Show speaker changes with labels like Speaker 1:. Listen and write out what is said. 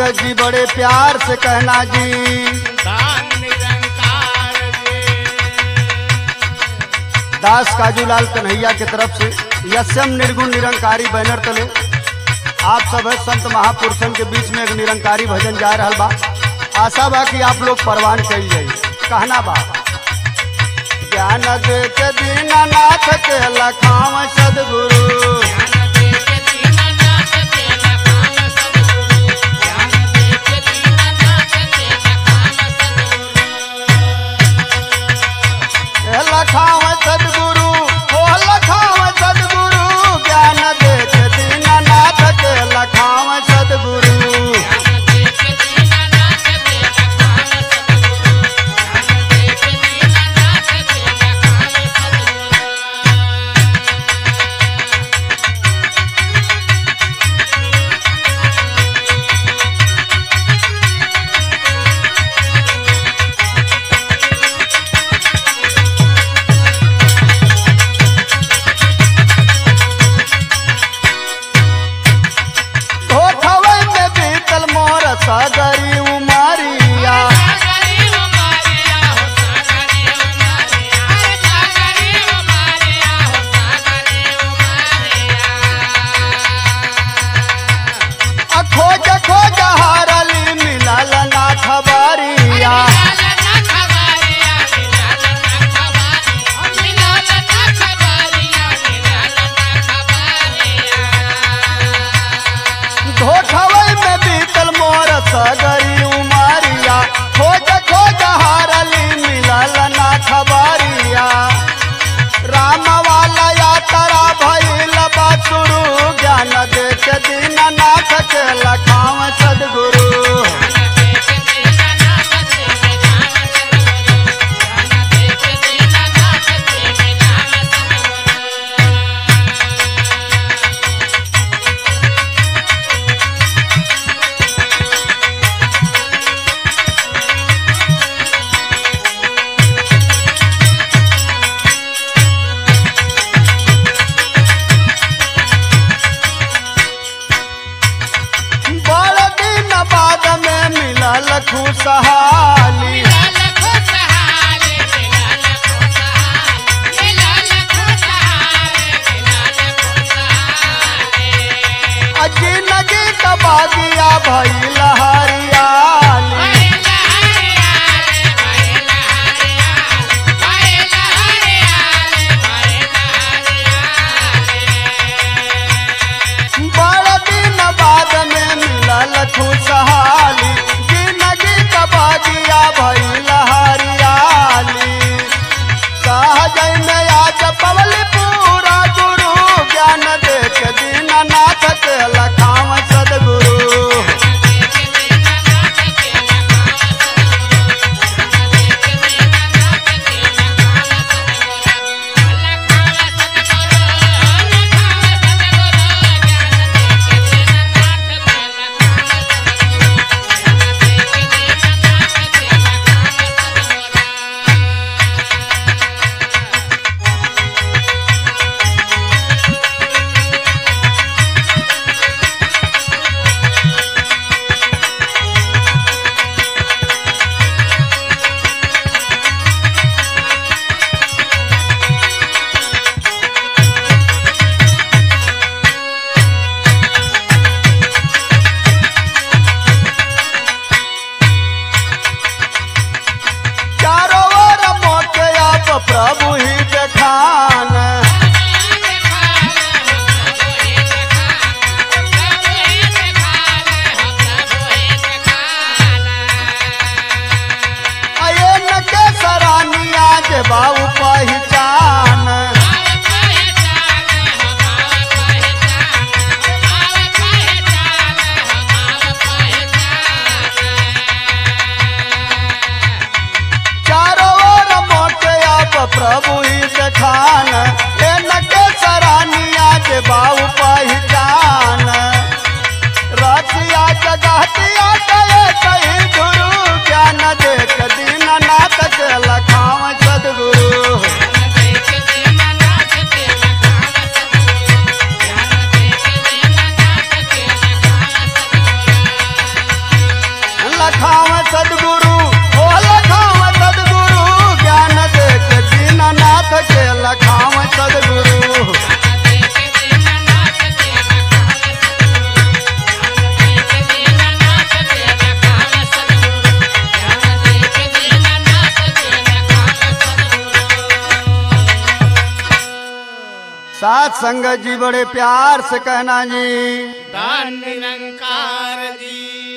Speaker 1: पंकज जी बड़े प्यार से कहना जी
Speaker 2: दान निरंकार जी
Speaker 1: दास काजूलाल कन्हैया के तरफ से यस्यम निर्गुण निरंकारी बैनर तले आप सब है संत महापुरुषन के बीच में एक निरंकारी भजन जा रहा बा आशा बा कि आप लोग परवान कल जाई कहना बा ज्ञान दे के दीनानाथ के लखाव सदगुरु
Speaker 2: ज्ञान दे के दीननाथ के लखान सद्गुरु ज्ञान दे के दीननाथ के लखान सद्गुरु
Speaker 1: ए लखाव सदगुरु ओ लखाव सदगुरु ज्ञान दे के दीनानाथ के लखाव सदगुरु
Speaker 2: ज्ञान दे के दीननाथ के लखान सद्गुरु ज्ञान दे के दीननाथ के लखान सद्गुरु
Speaker 1: होठवे में बीतल मोर सगरी उमरिया
Speaker 2: सागरी हो मारिया हो सागरी हो मारिया अरे सागरी हो मारिया हो सागरी हो मारिया
Speaker 1: आ खोज खोज हारली मिलल ना खबरिया
Speaker 2: मिलाल ना खबारिया मिलाल ना खबारिया मिलाल ना खबारिया मिलाल ना खबारिया
Speaker 1: होठवे में बीतल मोर सगरी उमरिया खोज खोज हारली मिलल ना खबरिया राम वाला यात्रा भइल बासुरु ज्ञान दे के दीननाथ के लखाव सदगुरु बड़ दिन बाद में मिलल खुशहाली जिंदगी का बागिया भइल हरियाली बड़ दिन बाद में मिलल खुशहाली जिंदगी का बागिया भइल हरियाली सहजय में आज पवली पूरा गुरु ज्ञान दे के दीननाथ के लखाव सदगुरु चारों ओर मोके आप प्रभु ही देखान अयन के सरानिया जे बाबू पहचान चारों ओर मोके आप प्रभु ही देखान एन के सरानिया जे बाबू पहचान रतिया जगहतिया गए कहीं गुरु ज्ञान देख दीननाथ के लखाव सदगुरु सदगुरु ओ लखाव सदगुरु ज्ञान दे के दीननाथ के लखाव सदगुरु साथ संगत जी बड़े प्यार से कहना जी
Speaker 2: धन निरंकार जी